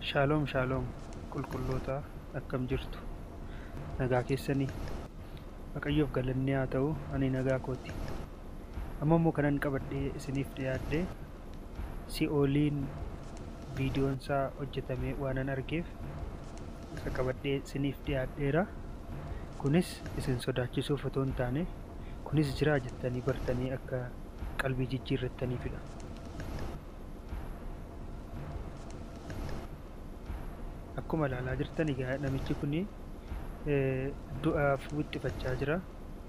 Shaaloom shaaloom qulqulloota akkam jirtu nagaa keessanii Waaqayyoof galanni haa ta'u ani nagaa kooti amma immoo kanan qabadhee isiniif dhiyaadhe si'ooliin viidiyoon isaa hojjetamee waanan argeef isa qabadhee isiniif dhiyaadheera kunis isin sodaachisuuf otoo hin taane kunis jiraa jettanii bartanii akka qalbii jijjiirrattaniifidha. akkuma ilaalaa jirtan egaa namichi kun du'aaf wixxifachaa jira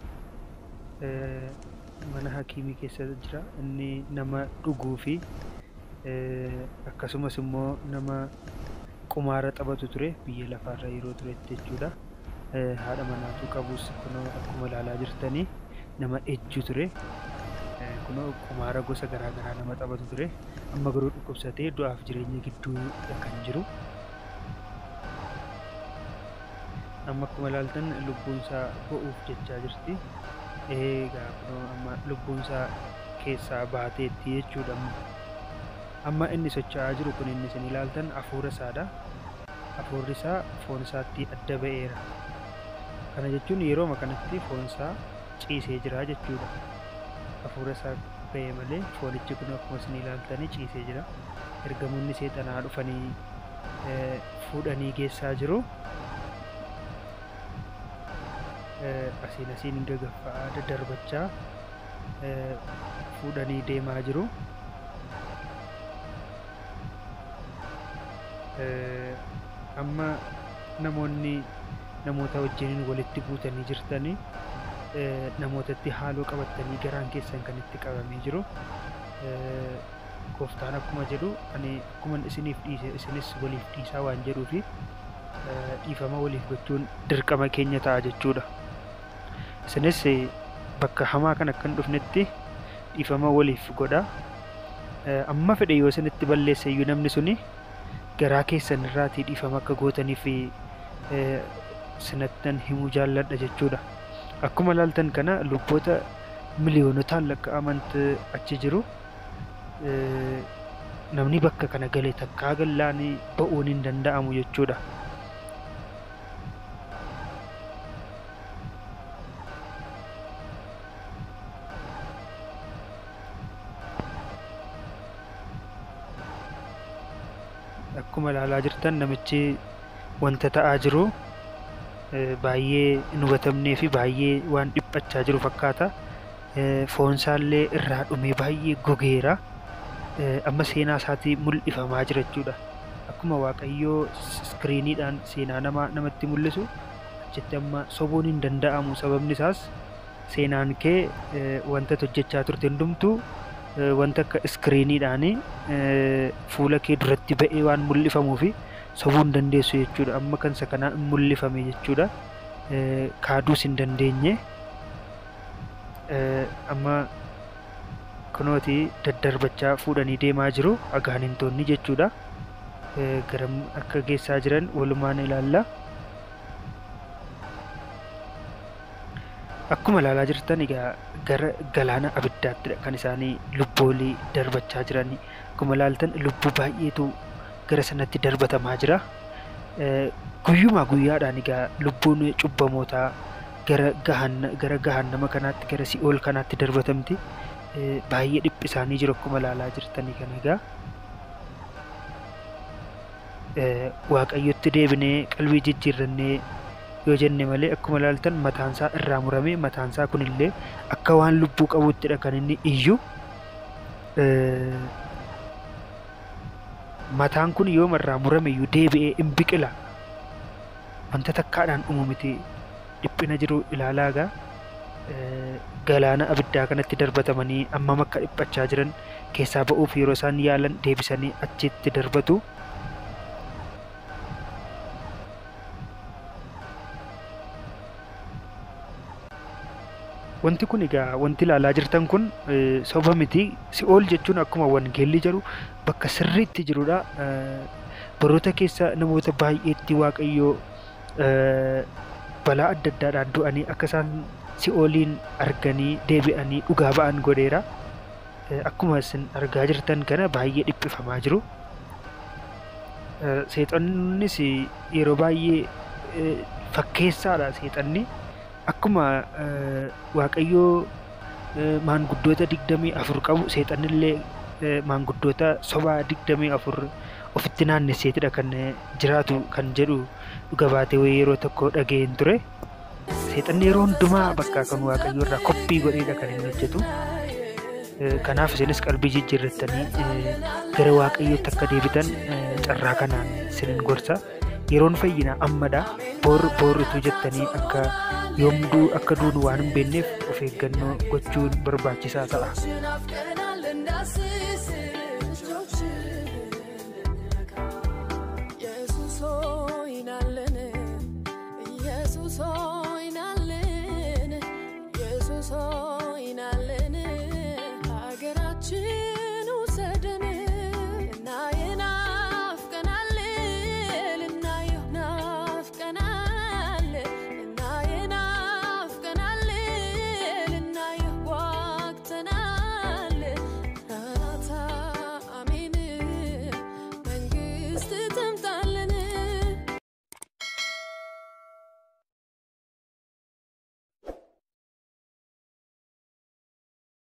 mana hakiimii keessa jira inni nama dhuguu fi akkasumas immoo nama qumaara taphatu ture biyya lafaarra yeroo turetti jechuudha haadha manaatu qabus kunoo akkuma ilaalaa jirtanii nama ejju ture kunoo qumaara gosa garaagaraa nama taphatu ture amma garuu dhukkubsatee du'aaf jireenya gidduu kan jiru amma akkuma ilaaltan lubbuun isaa bo'uuf jechaa jirti eegaa kunoo amma lubbuun isaa keessaa baateetti jechuudha amma inni socho'aa jiru kun inni isin ilaaltan hafuura isaadha hafuurri isaa foon isaatti adda ba'eera kana jechuun yerooma kanatti foon isaa ciisee jira jechuudha hafuura isaa ba'ee malee foonichi kun akkuma isin ilaaltanii ciisee jira ergamoonni seexanaa dhufanii fuudhanii geessaa jiru asiin asiin gagaffa'aa daddarbachaa fuudhanii deemaa jiru amma namoonni namoota wajjiniin walitti buutanii jirtanii namootatti haaloo qabatanii garaan keessan kan itti qabamee jiru gooftaan akkuma jedhu ani akkuma isiniif dhiise isinis waliif dhiisaa waan jedhuufi dhiifama waliif gochuun dirqama keenya ta'a jechuudha. isinis bakka hamaa kan akka hin dhufnetti dhiifama waliif godha amma fedhe yoo isinitti balleesse iyyuu namni suni garaa keessan irraatii dhiifama akka gootaniif sinattan himuu jaalladha jechuudha akkuma ilaaltan kana lubboota miliyoonotaan lakkaa'amantu achi jiru namni bakka kana galee takkaa gallaan ba'uun hin danda'amu jechuudha. akkuma ilaalaa jirtan namichi wanta ta'aa jiru baay'ee hin hubatamnee fi baay'ee waan dhiphachaa jiru fakkaata foonsaallee irraa dhumee baay'ee gogeera amma seenaa isaatii mul'ifamaa jira jechuudha akkuma waaqayyoo iskiriiniidhaan seenaa namaa namatti mul'isu achitti amma sobuun hin danda'amu sababni isaas seenaan kee wanta hojjechaa turte hundumtuu wanta akka iskiriiniidhaan fuula kee duratti ba'ee waan mul'ifamuu fi sobuu hin dandeessu jechuudha amma kan isa kanaa hin mul'ifame jechuudha kaaduus hin dandeenye amma kunooti daddarbachaa fuudhanii deemaa jiru agaanintoonni jechuudha garam akka geessaa jiran walumaan ilaalla akkuma ilaalaa jirtan egaa gara galaana abiddaatti kan isaanii lubboolii darbachaa jiran akkuma ilaaltan lubbuu baay'eetu gara sanatti darbatamaa jira guyyumaa guyyaadhaan egaa lubbuun cubbamootaa gara gahannama kanaatti gara si'ool kanaatti darbatamti baay'ee dhiphisaanii jiru akkuma ilaalaa jirtanii kan egaa waaqayyotti deebinee qalbii jijjiirrannee yoo jenne malee akkuma ilaaltan mataansaa irraa murame mataansaa kunillee akka waan lubbuu qabuuttidha kan inni iyyu mataan kun yoo irraa murame iyyuu deebi'ee hin biqila wanta takkaadhaan dhumu miti dhiphina jiru ilaalaagaa galaana abiddaa kanatti darbatamanii ammam akka dhiphachaa jiran keessaa ba'uuf yeroo isaan yaalan deebisanii achitti darbatu. wanti kun egaa wanti ilaalaa jirtan kun soba miti si'ool jechuun akkuma wangeelli jedhu bakka sirriitti jirudha baroota keessa namoota baay'eetti waaqayyoo balaa adda addaadhaan du'anii akka isaan si'ooliin arganii deebi'anii dhugaa ba'an godheera akkuma isin argaa jirtan kana baay'ee dhiphifamaa jiru Seexannis yeroo baay'ee fakkeessaadha seexanni. Akkuma Waaqayyoo maanguddoota digdamii afur qabu seexannillee maanguddoota sobaa digdamii afur ofitti naannesseetidha kan jiraatu kan jedhu dhuga baatee wayii yeroo tokko dhaga'een ture. Seexanni yeroo hundumaa bakka kan Waaqayyoo irraa koppii godheedha kan inni hojjetu. Kanaaf isinis qalbii jijjiirrattanii gara Waaqayyootti akka deebitan carraa kanaan isinin gorsa. Yeroon fayyinaa ammadha. Boor boorritu jettanii akka yoomduu akka duunu waan hin beekneef of eeggannoo gochuun barbaachisaa ta'a.